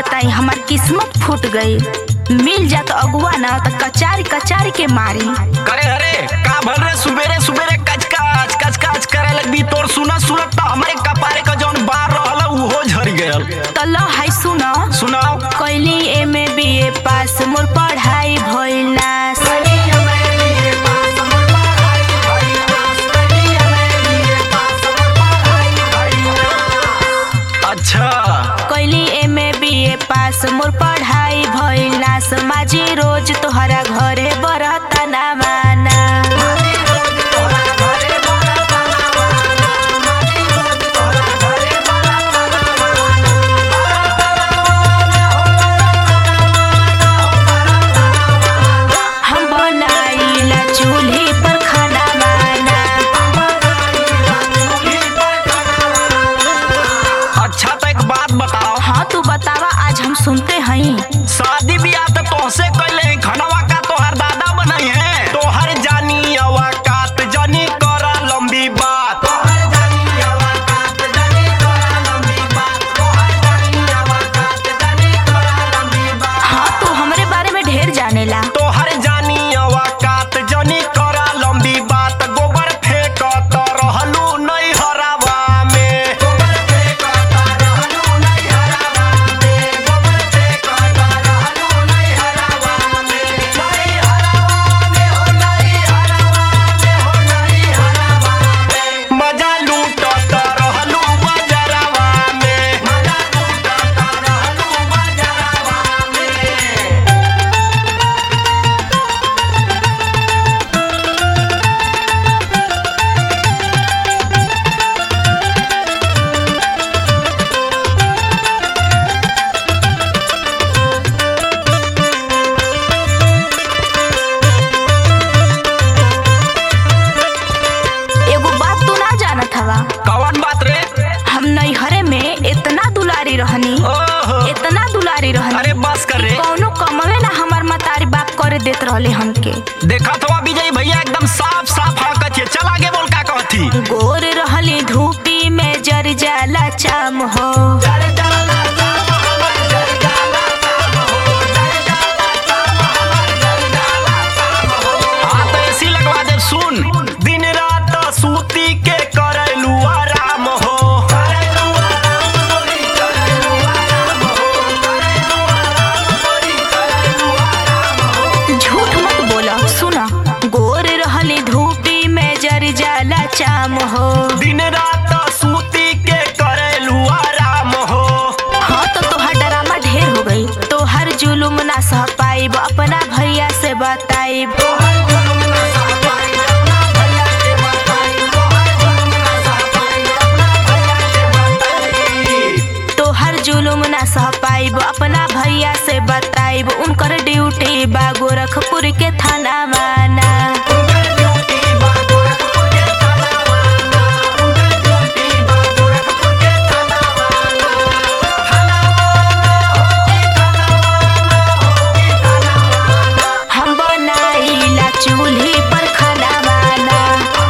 बताई हमार किस्मत फूट गई मिल जात अगुआ ना तो कचारी कचारी के मारी करे अरे का भल रे सुबेरे सुबेरे कचकाच कचकाच करे लगबी तोर सुना सुनत तो हमारे कपारे का जौन बार रहल उहो झड़ गयल तो लो हाय सुनो सुनाओ कैली एम ए बी ए पास मोर पढ़ाई भइल नास अच्छा कैली एम ए बी ए पास मोर पढ़ाई भइल नास माझी रोज तोहरा घरे बरता ना माना हम बनाइला चूल्ही पर खाना माना अच्छा तो एक बात बताओ हाँ तू बतावा आज हम सुनते हई शादी ब्याह तो तोहसे कैले खनवा का तोहर दादा बनई है तोहर जानी अवा कात जानी करा लंबी बात हाँ तू हमरे बारे में ढेर जानेला तोहर जानी अवा कात जानी करा लंबी बात गोबर फेंक तो रहलू नहीं हरावा में मजा लूट तो रहलू बजरवा में एगो बात तू ना जानत हवा कौन बात रे हम नैहरे में इतना दुलारी रहनी ओहो इतना दुलारी रहनी अरे बस कर रे कौनो कमवे ना हमार मतारी बाप करे देत रहले हमके देखा तो विजय भैया एकदम साफ साफ हकत है चल आगे बोल का कहती गोर रहली धूपी में जर जाला चाम हो हाँ तो ऐसी लगवा दे सुन दिन रात सूती के करलू आराम हो झूठ मत बोला सुना गोर रहली धूपी में जर जाला चाम हो दिन रात सूती के करलू आराम हो हाँ तो तोहार डरामा ढेर हो गई तोहर जुलुम ना सह पाइब अपना भैया से बताइब तोहर जुलुम ना सह पाइब अपना भैया से बताइब उनकर ड्यूटी बा गोरखपुर के थाना माना हम बनाइला चूल्ही पर खाना माना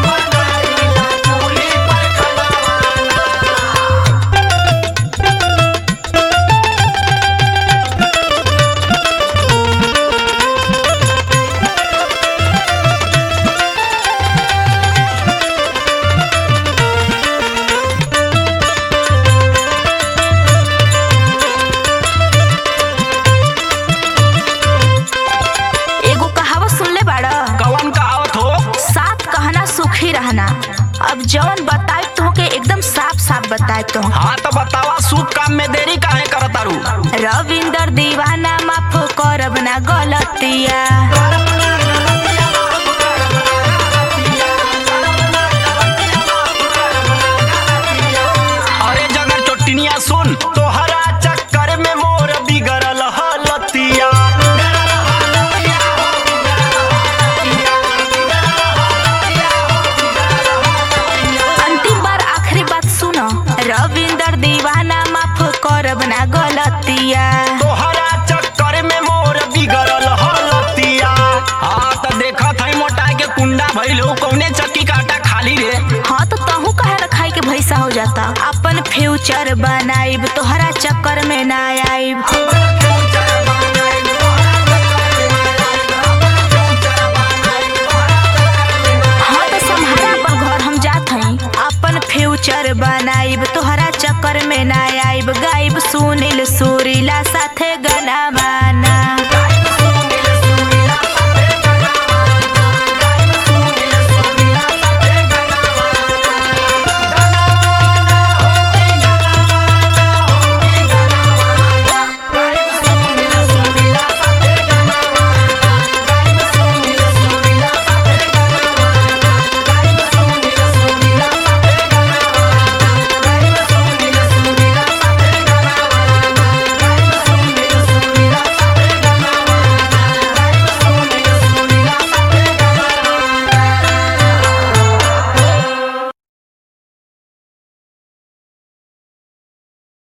एगो कहावत सुनले बाड़ा कौन कहावत हो साथ कहना सुखी रहना अब जौन बताए तुमके एकदम साफ साफ बताए तो हाँ तो बतावा शुभ काम में देरी काहे करतारू रविंदर दीवाना माफ करब ना गलतिया अरे जगर चोटिनिया सुन तोहरा चक्कर में मोर बिगड़ल हलतिया अंतिम बार आखिरी बात सुनो रविंदर दीवाना माफ करब ना गलतिया तोहरा चक्कर में मोर बिगड़ल हलतिया हाँ तो देखा था मोटा के कुंडा भइल हो कौने चक्की काटा खाली रे हाँ तो तहू कहे रखाई के भैसा हो जाता अपन फ्यूचर बनाइब तोहरा चक्कर में ना आइब सुनील सुरीला साथे गनामा